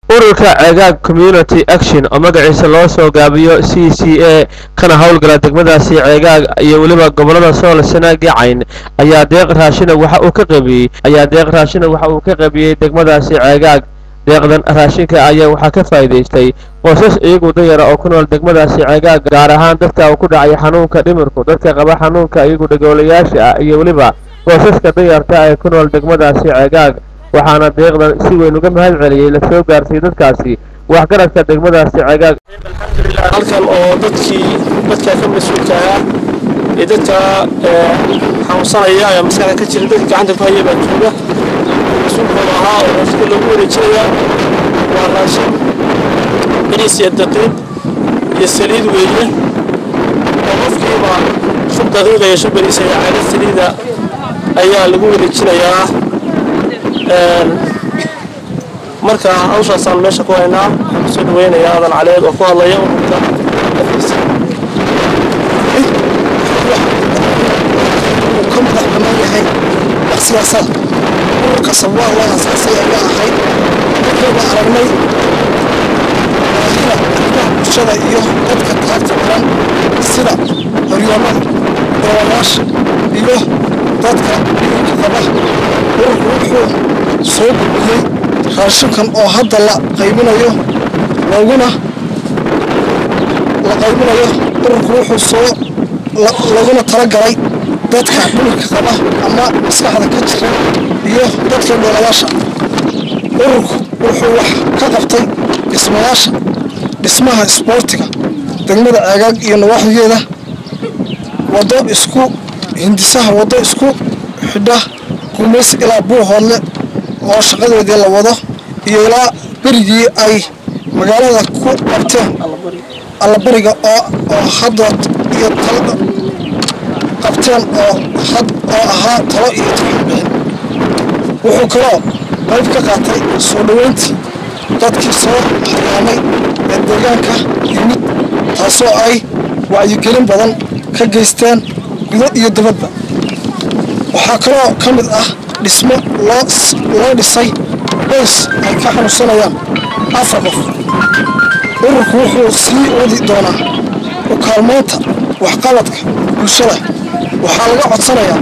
ururka cegaag community action oo magaciisa loo soo gaabiyo c c a kana howlgala degmadaasi ceegaag iyo weliba gobolada sool sanaagi cayn ayaa deeq raashina waxa uu ka qaybiyey ayaa deeq raashina waxa uu ka qaybiyey degmadaasi ceegaag deeqdan raashinka ayaa waxaa ka faa'iidaystay qoysas iyagu dayara oo ku nool degmadaasi ceegaag gaar ahaan dadka uu ku dhacay xanuunka dhimirku dadka qaba xanuunka iyagu dhagoolayaasha ah iyo weliba qoysaska dayarta ee ku nool degmadaasi ceegaag waxaana deeqdan si weyn uga mahad celiyey la soo gaarsiiyey dadkaasi waxgaradka degmadaasi ceegaag halkan oo dadkii dadka ka mas-uulka ah ee dadka xanuunsanaya ayaa maskaxda ka jira dadka gacanta ku haya baa jooga mas-uulkooda ahaa oo raashinka loogu wareejinaya waa raashin bariis iyo daqiiq iyo saliid weeye oo qofkiiba shub daqiiqa iyo shub bariis iyo caado saliida ayaa lagu wareejinayaa marka hawshaasaan meesha ku haynaa waxaan kusoo dhaweynayaa adan caleed oo ku hadlaya ururka afkiisa ka madax bannaan yahay wax siyaasad ururka sabwaa waa asaasay ayaa ahayd markayba aragnay baahida arrimaha bulshada iyo dadka taagta badan sida horyoomada doolayaasha iyo dadka dhimirka qaba ururku wuxuu soo gudbiyey raashinkan oo hadda la qaybinayo laguna la qaybinayo ururku wuxuu soo laguna talagalay dadka dhimirka qaba ama maskaxda ka jira iyo dadka dhoolayaasha ururku wuxuu wax ka qabtay dhismayaasha dhismaha isboortiga degmada ceegaag iyo nawaaxigeeda waddo isku hindisaha waddo isku xidha gumays ilaa buuhoodle oo shaqadeedii la wado iyo ilaa berigii ay magaalada ku qabteen allabariga oo oo haddood iyo talada qabteen oo had oo ahaa talo iyo tixbixin wuxuu kaloo qayb ka qaatay soo dhoweyntii dadkii soo haryaamay ee deegaanka yimid taasoo ay wacyigelin badan ka geysteen gudo iyo dibadba waxaa kaloo ka mid ah dhismo loo loo dhisay qoys ay ka xanuunsanayaan afar qof ururku wuxuu sii wadi doonaa u kaalmaynta waxqabadka bulshada waxaa laga codsanayaa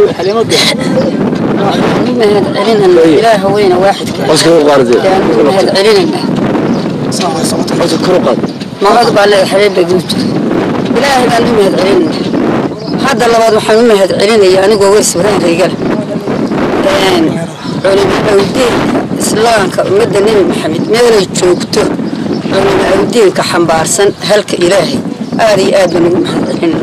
إله وين واحد مهد علينا ما أقبل على حبيبي قلت إله قال لي مهد علينا هذا اللي بعد محمد مهد علينا يعني قوي سبرين رجال علماء الدين إسلام كمدة نبي محمد ماذا يشوكته علماء الدين كحنبارسن هلك إلهي آدي آدم محمد علينا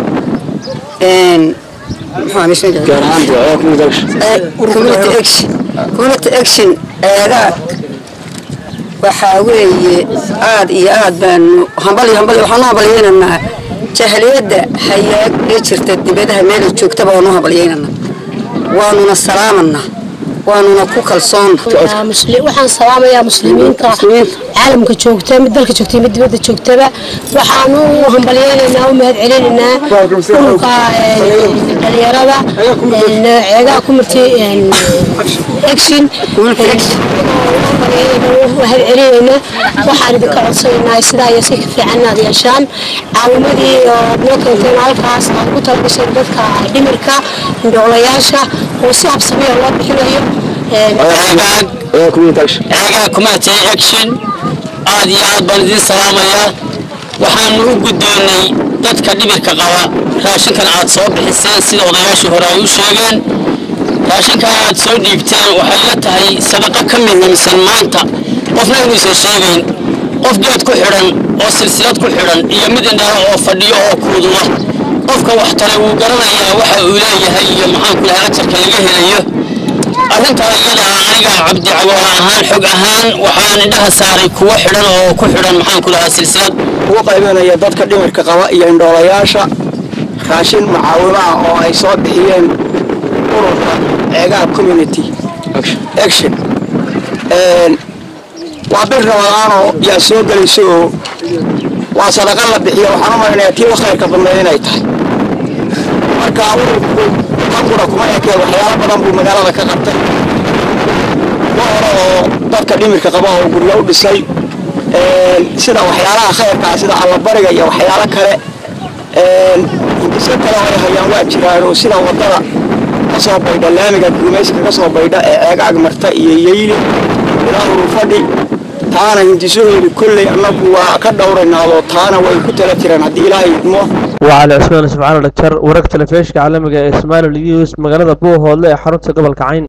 community action community action eegaag waxaa weeye aad iyo aad baanu hambali hambali waxaanu hambalyeynanaa jahliyadda hayaag ee jirta dibadaha meelay joogtaba waanu hambalyeynanaa waanuna salaamanaa waanuna ku kalsoonna waxaan salaamayaa muslimiinta caalamka joogta mid dalka joogta mid dibadda joogtaba waxaanu hambalyeynaynaa u mahad celinaynaa ururka dhalinyarada ceegaha kumirti action mahad celinaynaa waxaan idinka codsanaynaa sidaa iyo si ka fiican inaad yeeshaan caawimadii oo noo keenteen halkaas aad ku talagashay dadka dhimirka indhoolayaasha oo si habsamiya loo bixinayo ceegaa community action aad iyo aad baan idiin salaamayaa waxaanu u guddoonnay dadka dhimirka qaba raashinkan aad soo bixiseen sida odayaashii hore ay u sheegeen raashinka aad soo dhiibteen waxay la tahay sadaqo ka midnimsan maanta qofna inuusan sheegayn qof geed ku xidhan oo silsilad ku xidhan iyo mid indhaha oo fadhiyo oo kuududa qofka wax tale wuu garanayaa waxa uu leeyahay iyo maxaanku lahaa ajarka laga helayo arrintaa iyada aniga cabdi cagool ahaan xog ahaan waxaan indhaha saaray kuwo xidhan oo ku xidhan maxaanku lahaa silsilad ugu qaybinaya dadka dhimirka qaba iyo indhoolayaasha raashin macaawimo ah oo ay soo bixiyeen ururka ceegaha community action waa bil ramadaanoo yaa soo gelayso oo waa sadaqa la bixiyo waxaan u malaynayaa tii khayrka badnayd inay tahay marka ururku tan qura kuma ekee waxyaalo badan buu magaalada ka qabtay wa hore oo dadka dhimirka qaba oo guryo u dhisay sida waxyaalaha khayrkaa sida allabariga iyo waxyaalo kale hindiso kale ay hayaan waa jiraan oo sida waddada ka soo baydha laamiga gumayska ka soo baydha ee ceegaag marta iyo yeyli ilaa hurufadhi taana hindisahoodu kolley annagu waa ka dhowraynaadoo taana way ku tala jiraan haddii ilaahay idmo وعلى عثمان سبحانه دكتور ورقة الفيش عالمي إسماعيل اليوس مقالة بوه هولي حرمت قبل كعين